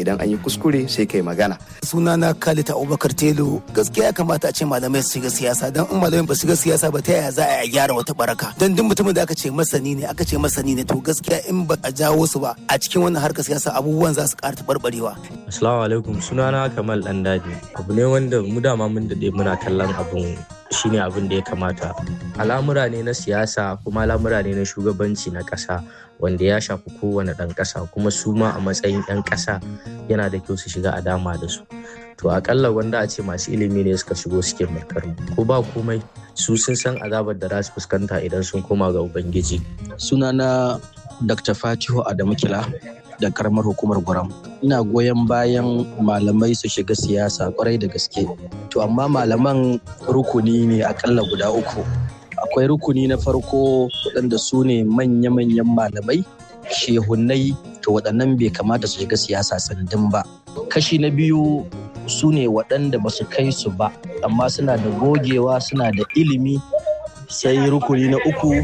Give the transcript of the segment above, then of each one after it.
idan an yi kuskure sai kai magana sunana Khalid Abubakar Telo gaskiya ya kamata a ce malamai su shiga siyasa dan in malamai ba su shiga siyasa ba ta yaya za a gyara wata baraka dan duk mutumin da aka ce masani ne aka ce masani ne to gaskiya in ba a jawo su ba a cikin wannan harkar siyasa abubuwan za su ƙara taɓarɓarewa. Assalamu alaikum sunana Kamal Dandaji abu ne wanda mu dama mun daɗe muna kallon abun shine abin da ya kamata al'amura ne na siyasa kuma al'amura ne na shugabanci na ƙasa wanda ya shafi kowane ɗan ƙasa kuma su ma a matsayin 'yan ƙasa yana da kyau su shiga a dama da su to akalla wanda a ce masu ilimi ne suka shigo suke mulkar ko ba komai su sun san azabar da za su fuskanta idan sun koma ga ubangiji sunana dr fatihu adamu kila da karamar hukumar gwaram ina goyon bayan malamai su shiga siyasa kwarai da gaske to amma malaman rukuni ne akalla guda uku akwai rukuni na farko waɗanda su ne manya-manyan malamai shehunai to waɗannan bai kamata su shiga siyasa tsindin ba kashi na biyu su ne waɗanda ba su kai su ba amma suna da gogewa suna da ilimi sai rukuni na uku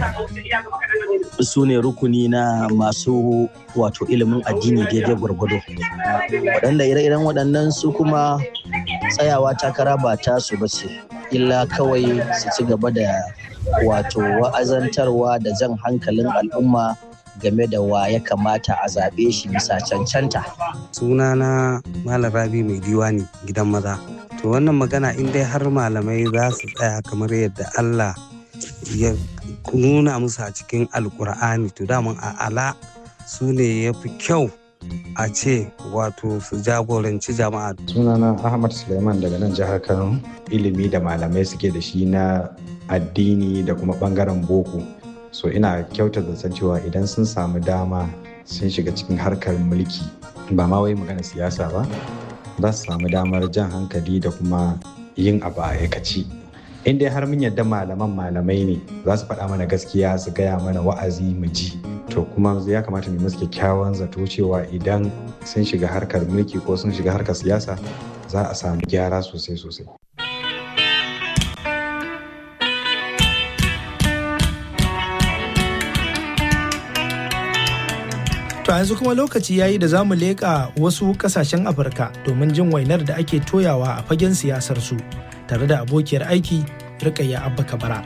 su ne rukuni na masu wato ilimin addini daidai gwargwado waɗanda ire-iren waɗannan su kuma tsayawa takara ba ta su ba ce illa kawai su ci gaba da wato wa'azantarwa da jan hankalin al'umma game da wa ya kamata a zaɓe shi bisa cancanta. sunana malam rabi mai diwani gidan maza to wannan magana in dai har malamai za su tsaya kamar yadda allah ya nuna musu a cikin alkur'ani to daman a ala su ne ya fi kyau a ce wato su jagoranci jama'a sunana ahmad suleiman daga nan jihar kano ilimi da malamai suke da shi na addini da kuma bangaren boko so ina kyauta da san cewa idan sun samu dama sun shiga cikin harkar mulki ba ma wai magana siyasa ba za su samu damar jan hankali da kuma yin abu a aikaci in dai har mun yadda malaman malamai ne za su faɗa mana gaskiya su gaya mana wa'azi mu ji to kuma ya kamata mu musu kyakkyawan zato cewa idan sun shiga harkar mulki ko sun shiga harkar siyasa za a samu gyara sosai sosai To yanzu kuma lokaci yayi da za mu leƙa wasu ƙasashen Afirka domin jin wainar da ake toyawa a fagen siyasar su tare da abokiyar aiki Rikayya Abba Kabara.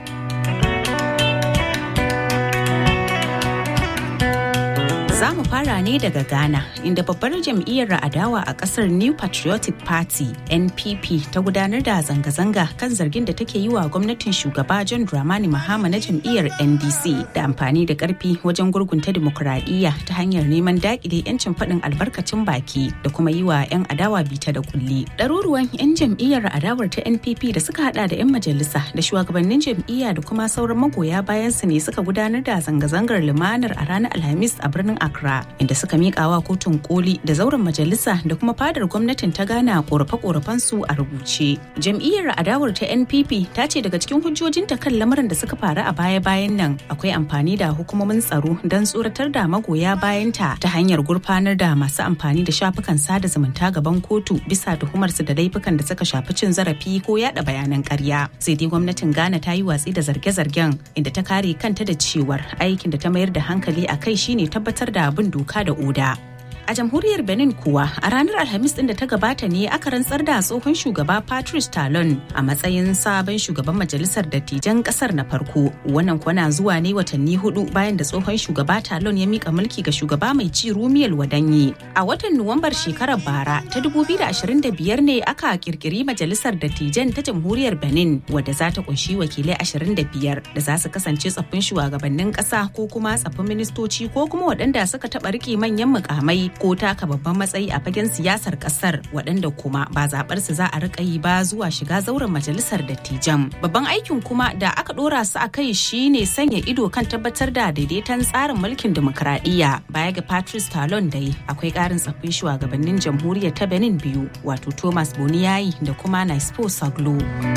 Za mu fara ne daga Ghana, inda babbar jam'iyyar adawa a kasar New Patriotic Party NPP ta gudanar da zanga-zanga kan zargin da take yi wa gwamnatin shugaba John Dramani Mahama na jam'iyyar NDC da amfani da karfi wajen gurgunta dimokuraɗiyya ta hanyar neman dakile 'yancin faɗin albarkacin baki da kuma yi wa 'yan adawa bita da kulli. Ɗaruruwan 'yan jam'iyyar adawar ta NPP da suka hada da 'yan majalisa da shugabannin jam'iyya da kuma sauran magoya bayansu ne suka gudanar da zanga-zangar lumanar a ranar Alhamis a birnin Accra inda suka miƙa wa kotun koli da zauren majalisa da kuma fadar gwamnatin ta gana korafe-korafen su a rubuce. Jam'iyyar adawar ta NPP ta ce daga cikin hujjojinta kan lamarin da suka faru a baya-bayan nan akwai amfani da hukumomin tsaro don tsoratar da magoya bayanta ta hanyar gurfanar da masu amfani da shafukan sada zumunta gaban kotu bisa tuhumarsu da laifukan da suka shafi cin zarafi ko yada bayanan ƙarya. Sai dai gwamnatin Ghana ta yi watsi da zarge-zargen inda ta kare kanta da cewar aikin da ta mayar da hankali a kai shine tabbatar da bin doka da oda. A jamhuriyar Benin kuwa a ranar Alhamis din da ta gabata ne aka rantsar da tsohon shugaba Patrice Talon a matsayin sabon shugaban majalisar dattijan kasar na farko. Wannan kwana zuwa ne watanni hudu bayan da tsohon shugaba Talon ya mika mulki ga shugaba mai ci Rumiyel Wadanyi. A watan Nuwambar shekarar bara ta 2025 ne aka kirkiri majalisar dattijan ta jamhuriyar Benin wadda za ta kunshi wakilai 25 da za su kasance tsaffin shugabannin kasa ko kuma tsaffin ministoci ko kuma waɗanda suka taɓa rike manyan mukamai ko taka babban matsayi a fagen siyasar kasar waɗanda kuma ba zaɓar su za a rika yi ba zuwa shiga zauren majalisar dattijan babban aikin kuma da aka ɗora su a kai shine sanya ido kan tabbatar da daidaiton tsarin mulkin dimokuraɗiyya baya ga patrice talon dai akwai ƙarin tsaffin shugabannin jamhuriyar ta benin biyu wato thomas boniyayi da kuma naispo saglo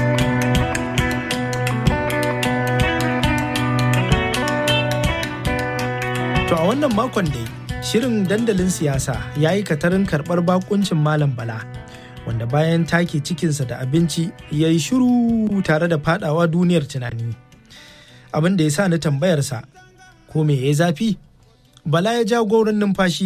To a wannan makon dai shirin dandalin siyasa ya yi katarin karɓar bakuncin Malam Bala, wanda bayan take cikinsa da abinci ya yi shiru tare da fadawa duniyar tunani. Abin da ya sa ni tambayarsa, ko me ya zafi? Bala ya ja gauran numfashi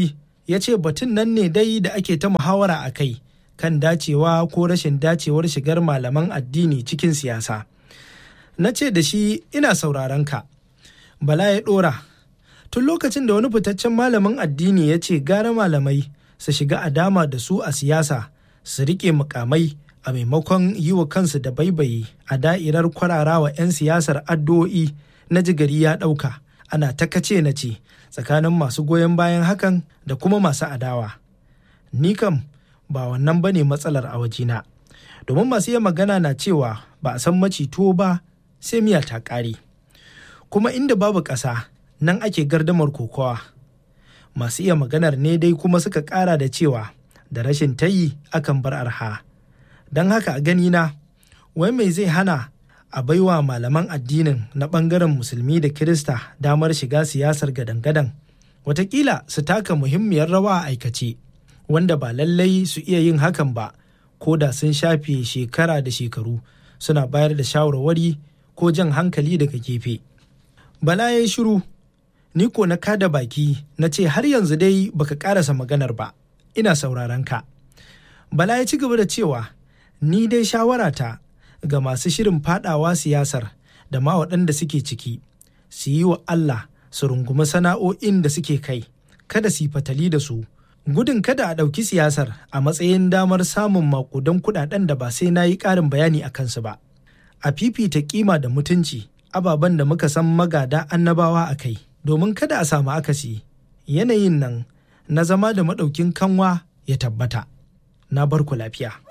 ya ce batun nan ne dai da ake ta muhawara a kai kan dacewa ko rashin dacewar shigar malaman addini cikin siyasa. Na ce da shi ina sauraron ka. Bala ya ɗora. Tun lokacin da wani fitaccen malamin addini ya ce gara malamai su shiga a dama da su a siyasa su riƙe mukamai a maimakon yi wa kansu da baibayi a da'irar kwararawa 'yan siyasar addu'o'i na jigari ya ɗauka ana ta kace na ce tsakanin masu goyon bayan hakan da kuma masu adawa. Ni kam ba wannan ba ne matsalar a wajena. Domin masu iya magana na cewa ba a san macito ba sai miya ta ƙare. Kuma inda babu ƙasa nan ake gardamar kokowa. Masu iya maganar ne dai kuma suka ƙara da cewa da rashin tayi akan bar arha. Don haka a ganina, wai mai zai hana a baiwa malaman addinin na ɓangaren musulmi da kirista damar shiga siyasar gadan-gadan watakila su taka muhimmiyar rawa a aikace wanda ba lallai su iya yin hakan ba ko da sun shafe shekara da shekaru suna bayar da shawarwari ko jan hankali daga gefe bala ya yi shiru ni ko na kada baki na ce har yanzu dai baka karasa maganar ba ina sauraron ka bala ya ci gaba da cewa ni dai shawarata ga masu shirin fadawa siyasar da ma waɗanda suke ciki su yi wa Allah su rungumi sana'o'in da suke kai kada su yi fatali da su gudun kada a ɗauki siyasar a matsayin damar samun makudan kuɗaɗen da ba sai na yi ƙarin bayani a kansu ba a fifita kima da mutunci ababen da muka san magada annabawa a kai domin kada a samu akasi yanayin nan na zama da maɗaukin kanwa ya tabbata na barku lafiya.